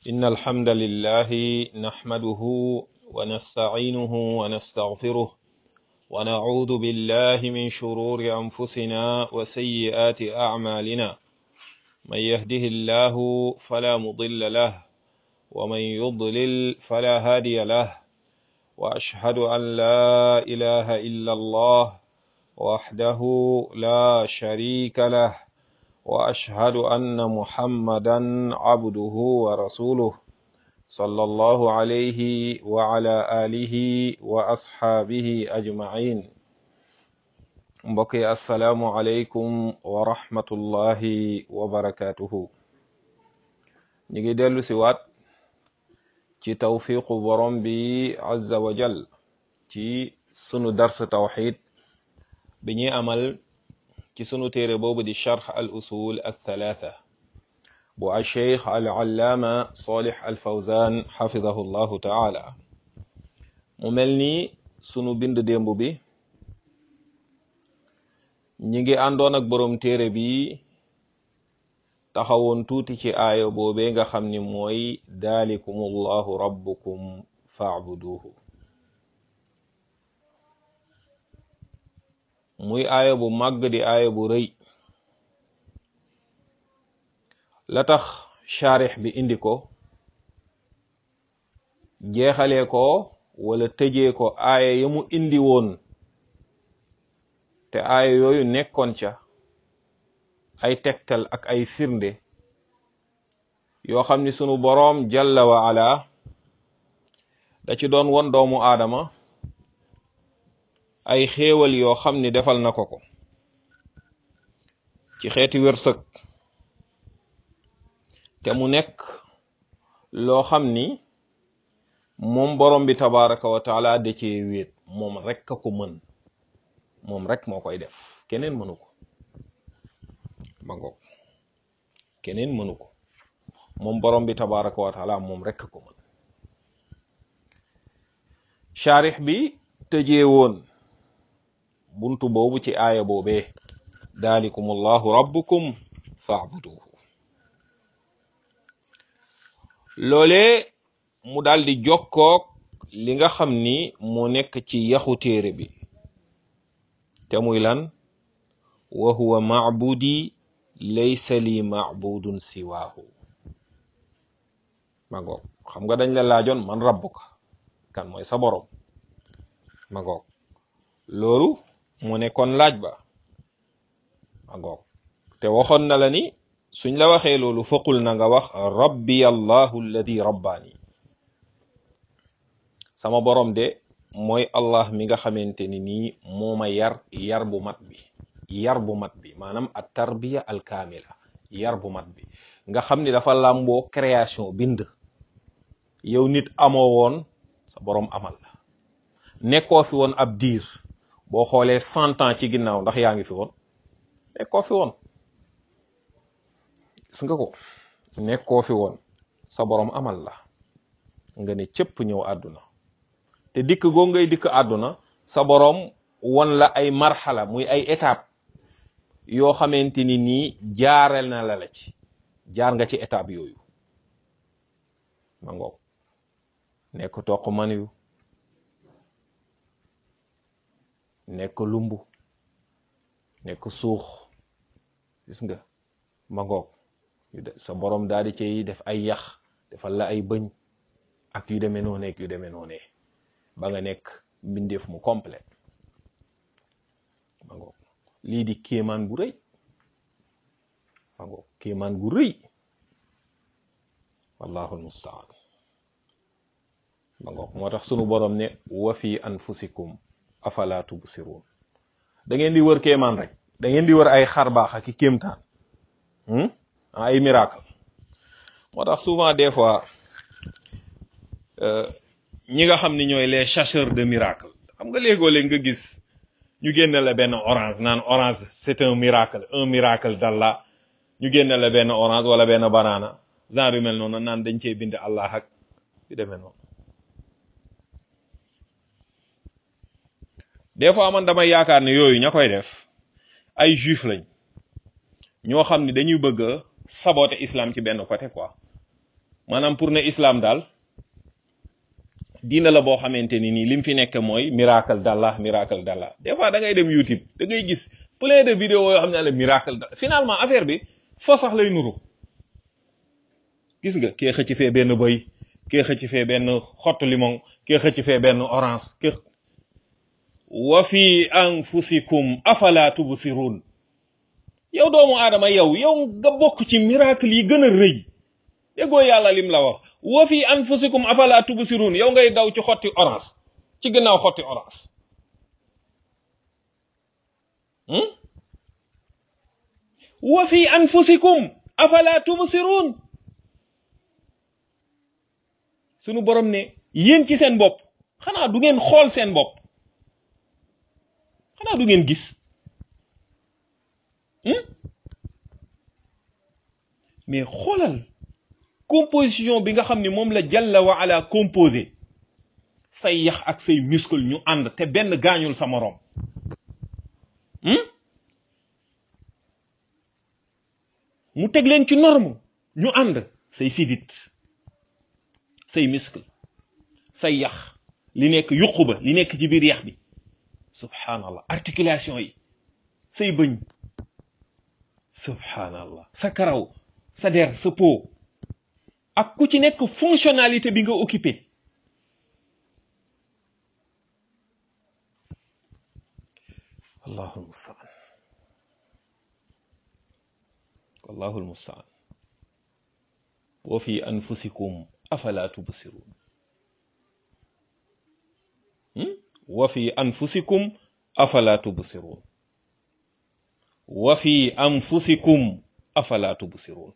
إن الحمد لله نحمده ونستعينه ونستغفره ونعوذ بالله من شرور أنفسنا وسيئات أعمالنا من يهده الله فلا مضل له ومن يضلل فلا هادي له وأشهد أن لا إله إلا الله وحده لا شريك له واشهد ان محمدا عبده ورسوله صلى الله عليه وعلى اله واصحابه اجمعين mbokk yi asalaamu aleykum wa rahmatullahi wa barakatuhu ñu ngi dellu si waat ci tawfiqu borom bi azza wa jal ci sunu dars tawxid bi ñuy amal ci sunu téere boobu di charx al usul al thalatha bu al cheikh al allaama salih al fawzan xafidahu llahu taala mu mel ni sunu bind démb bi ñi ngi àndoon ak boroom téere bi taxawoon tuuti ci aaya boobee nga xam ni mooy daalikum allahu rabbukum faabuduhu muy aaya bu màgg di aaya bu rëy la tax charix bi indi ko jeexalee ko wala tëjee ko aaya ya mu indi woon te aaya yooyu nekkoon ca ay tegtal ak ay firnde yoo xam ni sunu boroom jalla wa ala da ci doon won doomu aadama ay xéewal yoo xam ni defal na ko ko ci xeeti wërsëg te mu nekk loo xam ni moom borom bi tabaraka wa taala da cee wéet moom rek a ko mën moom rek moo koy def keneen mënu ko ma ngoog keneen mënu ko moom borom bi tabaraka wa taala moom rek a ko mën charix bi tëjee woon buntu boobu ci aaya boobee daalikum allahu rabbukum faabuduhu loolee mu daal di jokkoog li nga xam ni moo nekk ci yaxu téere bi te muy lan wa huwa maabudi laysa li maabudun siwaahu ma ngoog xam nga dañ la laajoon man rabbuka kan mooy sa borom ma ngoog loolu mu nekkoon laaj ba ma ngoog te waxoon na la ni suñ la waxee loolu faqul na nga wax rabbi allahu alladi rabbaani sama borom de mooy allah mi nga xamante ni nii moo ma yar yar bu mat bi yar bu mat bi maanaam at tarbiya al kaamila yar bu mat bi nga xam ni dafa làmboo création bind yow nit amoo woon sa borom amal la nekkoo fi woon ab diir boo xoolee cent ans ci ginnaaw ndax yaa ngi fi woon nekkoo fi woon gis nga ko nekkoo fi woon sa borom amal la nga ne cëpp ñëw àdduna te dikk goo ngay dikk àdduna sa borom won la ay marxala muy ay étape yoo xamante ni nii jaareel na la la ci jaar nga ci étape yooyu ma ngoog nekk toq man yu nekk lumbu nekk suux gis nga ma ngoog sa borom daal di cay def ay yax defal la ay bëñ ak yu demee noonu ak yu demee noonu ba nga nekk mbindeef mu complet ma ngoog lii di kéemaan gu rëy ma ngoog kéemaan gu rëy wallahu almustaan ma ngoog moo tax sunu borom ne wa fi anfusikum afala tubsirun da ngeen di wër kéemaan rek da ngeen di wër ay xar baax ak i kéemtaan ay miracle moo tax souvent des fois ñi nga xam ni ñooy les chercheurs de miracle xam nga léegoo léeg nga gis ñu génne la benn orange naan orange c'est un miracle un miracle d'Allah ñu génne la benn orange wala benn banana genre yu mel noonu naan dañ cee bind Allah ak yu demee noonu des fois man damay yaakaar ne yooyu ña koy def ay juif lañ ñoo xam ni dañuy bëgg a saboter islam ci benn côté quoi maanaam pour ne islam daal diina la boo xamante ni nii lim fi nekk mooy miracle d'Allah miracle d'Allah des fois da ngay dem YouTube da ngay gis plein de vidéos yoo xam ne la miracle d'Allah finalement affaire bi foo sax lay nuru gis nga kee xëcc fee benn bëy kee xëcc fee benn xottu limon kee xëcc fee benn orange kee wa fi anfusikum afala tubsirun yow doomu aadama yow yow nga bokk ci miracle yi gën a rëy déggoo yàlla lim la wax wa fi anfusikum afala tubsirun yow ngay daw ci xotti orange ci gannaaw xotti orange wa fi anfusikum afala tubsirun sunu borom ne yéen ci seen bopp xanaa du ngeen xool seen bopp xanaa du ngeen gis mais xoolal composition bi nga xam ne moom la jalla wa ala composé say yax ak say muscle ñu ànd te benn gaañul sa moroom mu teg leen ci norme ñu ànd say sidit say muscle say yax li nekk yuqu ba li nekk ci biir yax bi subhanallah articulation yi say bëñ subhanallah sa karaw sa der sa peau ak ku ci nekk fonctionnalité bi nga occupé allahu almustaan wallahu almustaan wa fi anfusikum afala tubsirun wa fi anfusikum afala tubsirun wa fi anfusikum afala tubsirun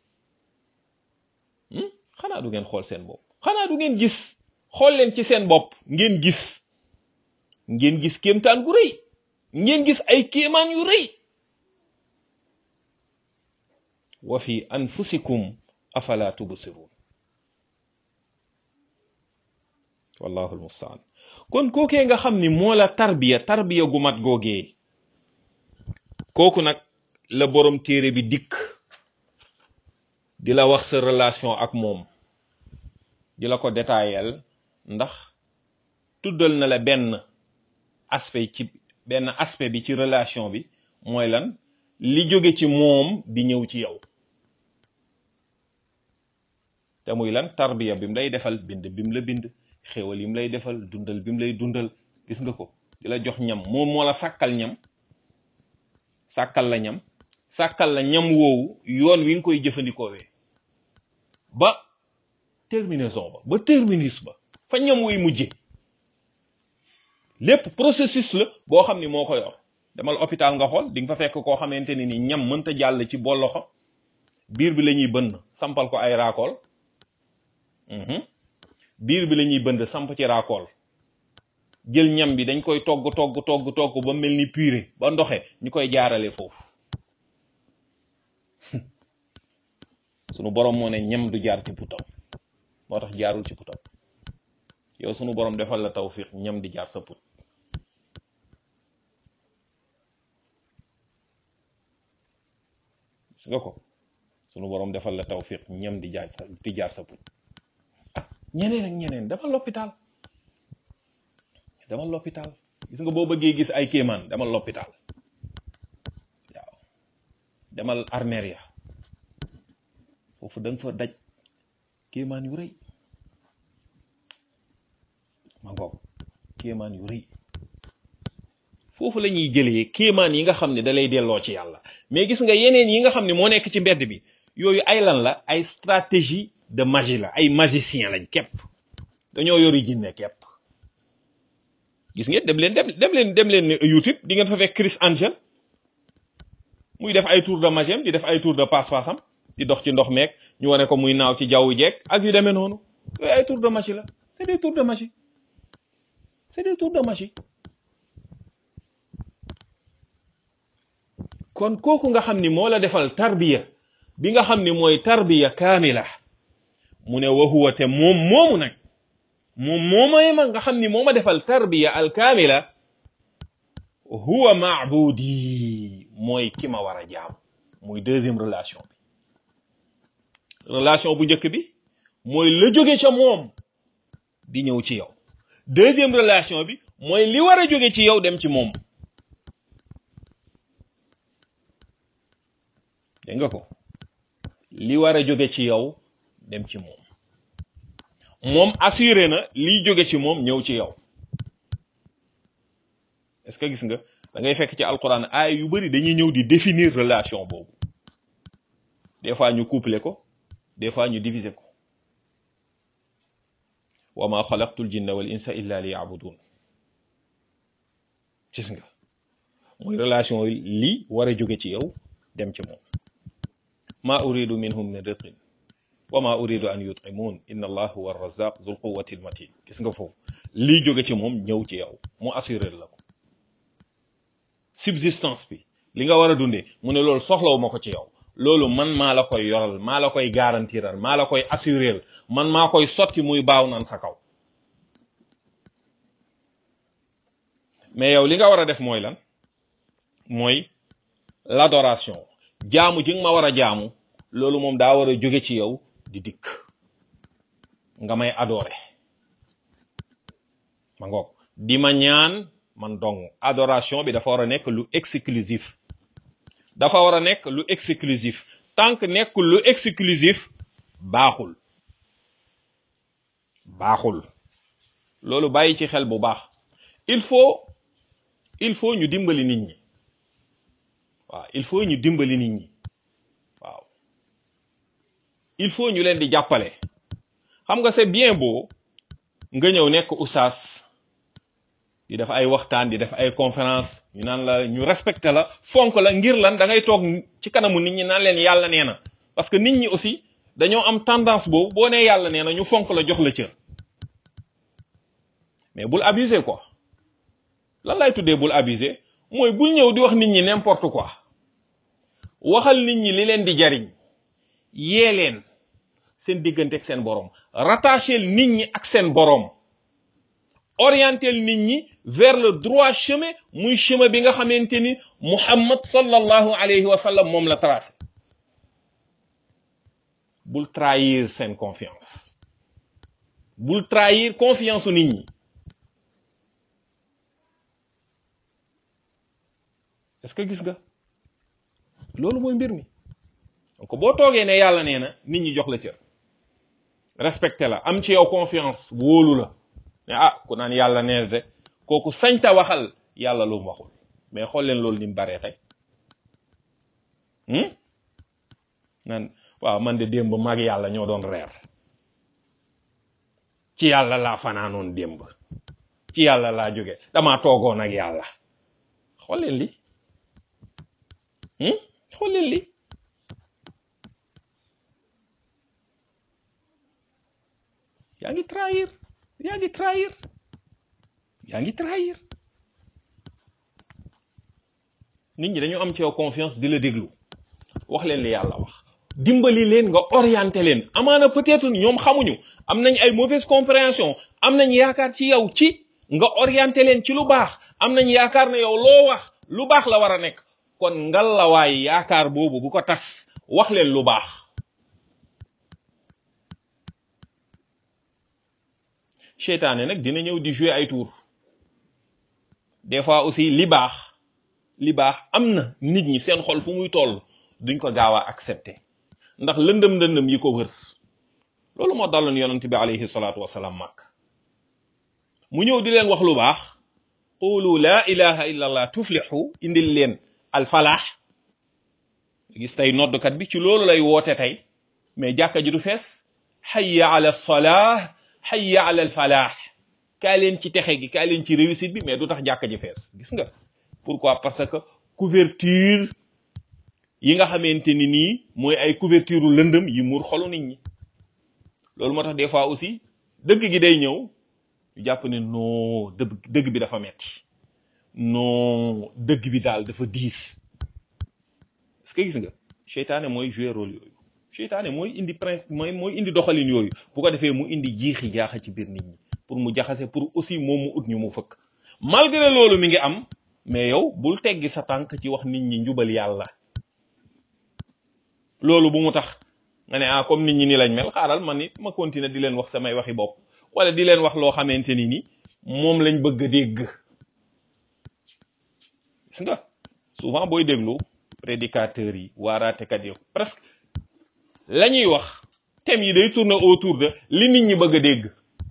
xanaa du ngeen xool seen bopp xanaa du ngeen gis xool leen ci seen bopp ngeen gis ngeen gis kéemtaan gu rëy ngeen gis ay kéemaan yu rëy wa fi anfusikum afala tubsirun wallahu almustaan kon kookee nga xam ni moo la tarbiya tarbiya gu mat googee kooku nag la borom téere bi dikk di la wax sa relation ak moom di la ko détaillel ndax tuddal na la benn aspect ci benn aspect bi ci relation bi mooy lan li jóge ci moom di ñëw ci yow te muy lan tarbiya bi mu lay defal bind bi mu la bind xéwal yi mu lay defal dundal bi mu lay dundal gis nga ko di la jox ñam moom moo la sàkkal ñam sàkkal la ñam sàkkal la ñam woowu yoon wi nga koy jëfandikoowee ba terminaison ba ba terminus ba fa ñam wuy mujje lépp processus la boo xam ni moo ko yor demal hôpital nga xool di nga fa fekk koo xamante ne ni ñam mënta jàll ci bolloxo biir bi la ñuy bënn sampal ko ay raakool biir bi la ñuy bënd samp ci raakool jël ñam bi dañ koy togg togg togg togg ba mel ni purée ba ndoxe ñu koy jaarale foofu sunu borom moo ne ñam du jaar ci putam moo tax jaarul ci putam yow sunu borom defal la tawfiq ñam di jaar sa put gis nga ko sunu borom defal la tawfiq ñam di jaar sa di jaar sa put ñeneen ak ñeneen demal l'hôpital demal l'hôpital gis nga boo bëggee gis ay kéemaan demal l'hôpital waaw demal armeria foofu da nga fa daj kéemaan yu rëy ma ngoog kéemaan yu rëy foofu la ñuy jëlee kéemaan yi nga xam ne da lay delloo ci yàlla mais gis nga yeneen yi nga xam ne moo nekk ci mbedd bi yooyu ay lan la ay stratégie de magie la ay magicien lañ képp dañoo yori jinne képp gis ngeen dem leen dem dem leen dem leen YouTube di ngeen fa fekk Chris Angel muy def ay tour de magie am di def ay tour de passe-passe am di dox ci ndox meeg ñu wane ko muy naaw ci jaww jeeg ak yu demee noonu yooyu ay tour de magie la c'est des tours de magie c'est des tours de magie kon kooku nga xam ni moo la defal tarbiya bi nga xam ni mooy tarbiya kaamila mu ne wa huwa te moom moomu nag moom moomay ma nga xam ni moo ma defal tarbiya al kaamila huwa maabudi mooy ki ma war a jaam muy deuxième relation bi relation bu njëkk bi mooy la jóge ca moom di ñëw ci yow deuxième relation bi mooy li war a jóge ci yow dem ci moom dégg nga ko li war a jóge ci yow dem ci moom moom assuré na liy jóge ci moom ñëw ci yow est-ce que gis nga da ngay fekk ci alquran ay yu bari dañuy ñëw di définir relation boobu des fois ñu coupler ko des fois ñu diviser ko wa ma xalaqtul jinna wal insa illa li yabudun gis nga mooy relation li war a jóge ci yow dem ci moom ma uridu minhum min rizqin wa ma uridu an yut'imun inna allah huwa arrazaq zul quwwati al matin gis nga foofu lii jóge ci moom ñëw ci yow mu assuré la ko subsistance bi li nga war a dundee mu ne loolu soxlawu ma ko ci yow loolu man maa la koy yoral maa la koy garantiral maa la koy assuréel man maa koy sotti muy baaw naan sa kaw mais yow li nga war a def mooy lan mooy l'adoration jaamu ji nga ma war a jaamu loolu moom daa war a jóge ci yow di dikk nga may adoré ma ngoog di ma ñaan man dong adoration bi dafa war a nekk lu exclusif dafa war a nekk lu exclusif tant que nekkul lu exclusif baaxul baaxul loolu bàyyi ci xel bu baax il faut il faut ñu dimbali nit ñi waaw il faut ñu dimbali nit ñi waaw il faut ñu leen di jàppale xam nga c'est bien beau nga ñëw nekk oustaz di def ay waxtaan di def ay conférence ñu naan la ñu respecté la fonk la ngir lan da ngay toog ci kanamu nit ñi naan leen yàlla nee na parce que nit ñi aussi dañoo am tendance boobu boo nee yàlla nee na ñu fonk la jox la cër mais bul abuser quoi lan lay tuddee bul abuser mooy bul ñëw di wax nit ñi n'importe quoi waxal nit ñi li leen di jariñ yee leen seen diggante ak seen borom rattacher nit ñi ak seen borom orienter nit ñi vers le droit chemin muy chemin bi nga xamante ni Muhammad sallallahu alayhi wa sallam moom la tracé bul trahir seen confiance bul trahir confiance su nit ñi est-ce que gis nga loolu mooy mbir mi donc boo toogee ne yàlla nee na nit ñi jox la cër respecté la am ci yow confiance wóolu la ne ah ku naan yàlla nee de kooku sañta waxal yàlla lu mu waxul mais xool leen loolu ni mu baree tey naan waaw man de démb mag yàlla ñoo doon reer ci yàlla laa fanaanoon démb ci yàlla laa jóge damaa toogoon ak yàlla xool leen li xool leen li yaa ngi trahir yaa ngi trahir yaa ngi trahir nit ñi dañu am ci yow confiance di la déglu wax leen li yàlla wax dimbali leen nga orienté leen amaana peut-être ñoom xamuñu am nañ ay mauvaise compréhension am nañ yaakaar ci yow ci nga orienté leen ci lu baax am nañ yaakaar ne yow loo wax lu baax la war a nekk kon ngal la waay yaakaar boobu bu ko tas wax leen lu baax seytaane nag dina ñëw di jouer ay tour des fois aussi li baax li baax am na nit ñi seen xol fu muy toll duñ ko gaaw a accepter ndax lëndëm lëndëm yi ko wër loolu moo daloon yonent bi alayhi salaatu wasalaam màkk mu ñëw di leen wax lu baax qulu laa ilaha illa allah tuflixu indil leen alfalaax gis tey noddkat bi ci loolu lay woote tey mais jàkka ji du fees hayya ala salah hayya ala alfalaax kaa leen ci texe gi kaa leen ci réussite bi mais du tax jàkka ji fees gis nga pourquoi parce que couverture yi nga xamante ni nii mooy ay couverture lëndëm yi muur xolu nit ñi loolu moo tax des fois aussi dëgg gi day ñëw ñu jàpp ne non dëgg dëgg bi dafa metti non dëgg bi daal dafa diis est-ce que gis nga seytaane mooy jouer rôle yooyu seytaane mooy indi principe mooy mooy indi doxalin yooyu bu ko defee mu indi jiixi jaaxa ci biir nit ñi pour mu jaxase pour aussi moom mu ut ñu mu fëkk malgré loolu mi ngi am mais yow bul teggi sa tànk ci wax nit ñi njubal yàlla loolu bu mu tax nga ne ah comme nit ñi ni lañ mel xaaral man it ma continuer di leen wax samay waxi bopp wala di leen wax loo xamante ni ni moom lañ bëgg a dégg gis nga souvent booy déglu prédicateurs yi waaraatekat yi presque la ñuy wax thèmes yi day tourner autour de li nit ñi bëgg a dégg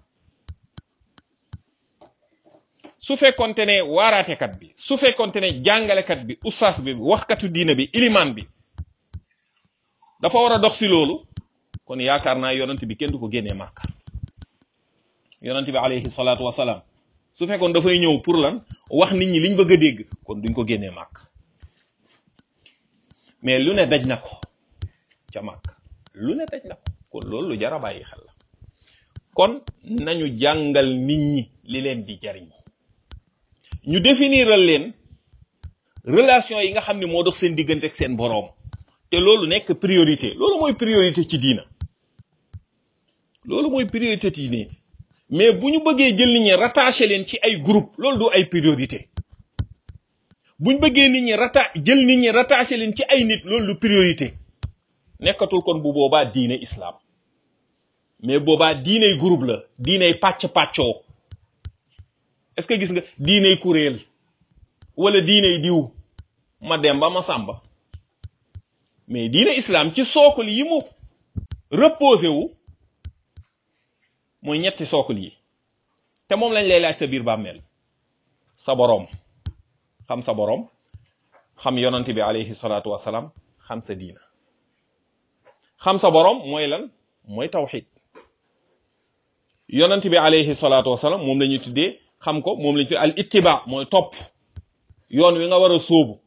su fekkonte ne waaraatekat bi su fekkonte ne jàngalekat bi ustaas bi waxkatu diina bi ilimaan bi dafa war a dox si loolu kon yaakaar naa yonent bi kenn du ko génnee màkk yonent bi alayhi salaatu wasalaam su fekkoon dafay ñëw pour lan wax nit ñi liñ bëgg a dégg kon duñ ko génnee màkk mais lu ne daj na ko ca màkk lu ne daj na ko kon loolu lu jar a bàyyi xel la kon nañu jàngal nit ñi li leen di jariñ ñu définiral leen relation yi nga xam ne moo dox seen diggante ak seen boroom te loolu nekk priorité loolu mooy priorité ci diina loolu mooy priorité ci diina mais bu ñu bëggee jël nit ñi rattaché leen ci ay groupe loolu du ay priorité bu ñu bëggee nit ñi rata jël nit ñi rattaché leen ci ay nit loolu du priorité nekkatul kon bu boobaa diine islam mais boobaa diiney groupe la diiney pàcc pàccoo est-ce que gis nga diiney kuréel wala diiney diw ma demba ma sàmba mais diine islam ci sookul yi mu reposé wu mooy ñetti sookul yi te moom lañ lay laaj sa biir bàmmeel sa boroom xam sa boroom xam yonante bi alayhi salaatu wasalaam xam sa diina xam sa boroom mooy lan mooy tawxid yonante bi alayhi salaatu wasalaam moom la ñuy tuddee xam ko moom la ñuy tuddee al ittiba mooy topp yoon wi nga war a sóobu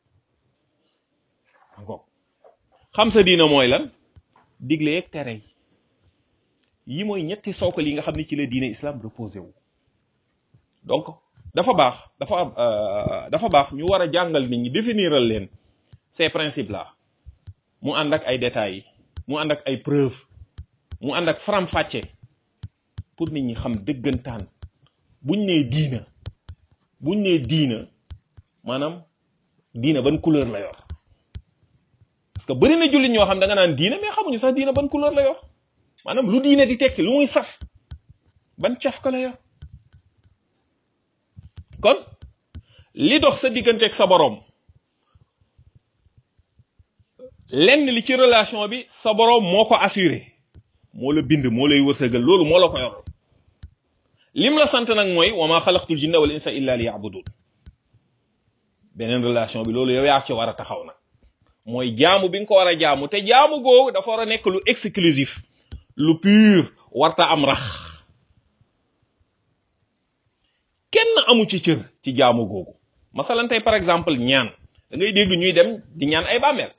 xam sa diina mooy lan digle yeeg tere yi yi mooy ñetti sookal yi nga xam ne ci la diine islam reposé wu donc dafa baax dafa dafa baax ñu war a jàngal nit ñi définiral leen ces principes là mu ànd ak ay détails mu ànd ak ay preuves mu ànd ak faram-fàcce pour nit ñi xam dëggantaan buñ nee diina buñ nee diina maanaam diina ban couleur la yor parce que bëri na jullit ñoo xam da nga naan diina mais xamuñu sax diina ban couleur la yor maanaam lu diina di tekki lu muy saf ban caf ka la yor kon li dox sa digganteeg sa boroom lenn li ci relation bi sa boroom moo ko assuré moo la bind moo lay wërsëgal loolu moo la ko yor lim la sant nag mooy wa ma xalaqtul jinna wal insa illa li yabudun beneen relation bi loolu yow yaa ci war a taxaw nag mooy jaamu bi nga ko war a jaamu te jaamu googu dafa war a nekk lu exclusif lu pur warta am rax kenn amu ci cër ci jaamu googu masalan tey par exemple ñaan da ngay dégg ñuy dem di ñaan ay bàmmeel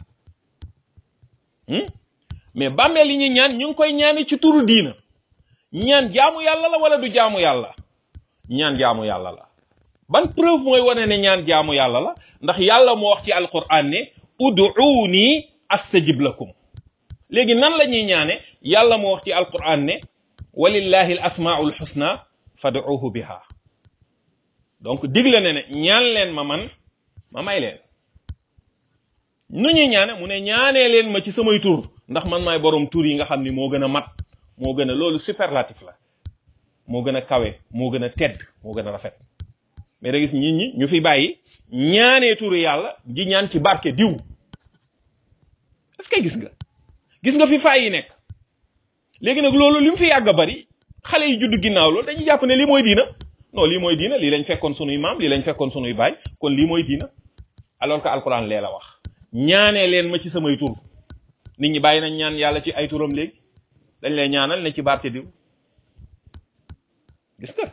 mais bàmmeel yi ñuy ñaan ñu ngi koy ñaani ci turu diina ñaan jaamu yàlla la wala du jaamu yàlla ñaan jaamu yàlla la ban preuve mooy wane ne ñaan jaamu yàlla la ndax yàlla moo wax ci alquran ne ud'uuni astajib lakum léegi nan la ñuy ñaane yàlla moo wax ci alquran ne walillahi al asmaul husna fad'uuhu biha donc digle ne ne ñaan leen ma man ma may leen nu ñuy ñaane mu ne ñaanee leen ma ci samay tur ndax man maay borom tur yi nga xam ni moo gën a mat moo gën a loolu superlatif la moo gën a kawe moo gën a tedd moo gën a rafet mais da gis nit ñi ñu fi bàyyi ñaanee turu yàlla di ñaan ci barke diw est-ce que gis nga gis nga fi faay yi nekk léegi nag loolu li mu fi yàgg a bari xale yi judd ginnaaw loolu dañuy jàpp ne lii mooy diina non lii mooy diina lii lañ fekkoon sunuy maam lii lañ fekkoon sunuy baay kon lii mooy diina alors que alquran lee la wax ñaanee leen ma ci samay tur nit ñi bàyyi nañ ñaan yàlla ci ay turam léegi dañ lay ñaanal ne ci barke diw gis nga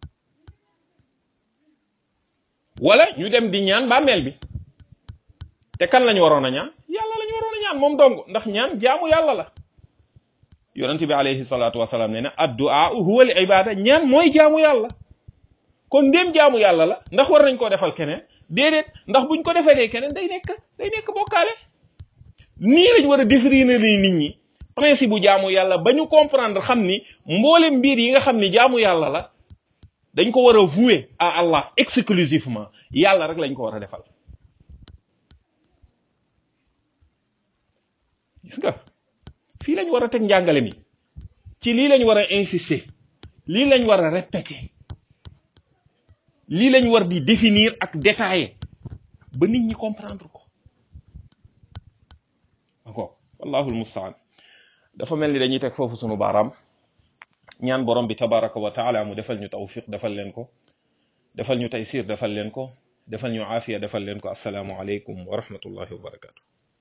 wala ñu dem di ñaan bàmmeel bi te kan lañu waroon a ñaan yàlla lañu waroon a ñaan moom dong ndax ñaan jaamu yàlla la yonent bi alayhi salaatu wasalaam nee na addu'a huwa al ibada ñaan mooy jaamu yàlla kon ndéem jaamu yàlla la ndax war nañ koo defal keneen déedéet ndax buñ ko defee keneen day nekk day nekk bokkaale nii lañ war a définir ni nit ñi principe bu jaamu yàlla ba ñu comprendre xam ni mboole mbir yi nga xam ni jaamu yàlla la dañ ko war a vouer à Allah exclusivement yàlla rek lañ ko war a defal gis nga fii lañ war a teg njàngale mi ci lii lañ war a insister lii lañ war a répéter lii lañ war di définir ak détailler ba nit ñi comprendre ko d'accord wallahu almustaan dafa mel ni dañuy teg foofu sunu baaraam ñaan borom bi tabaraka wa taala mu defal ñu tawfiq defal leen ko defal ñu taysir defal leen ko defal ñu aafiya defal leen ko assalaamu aleykum wa rahmatullahi wa barakatu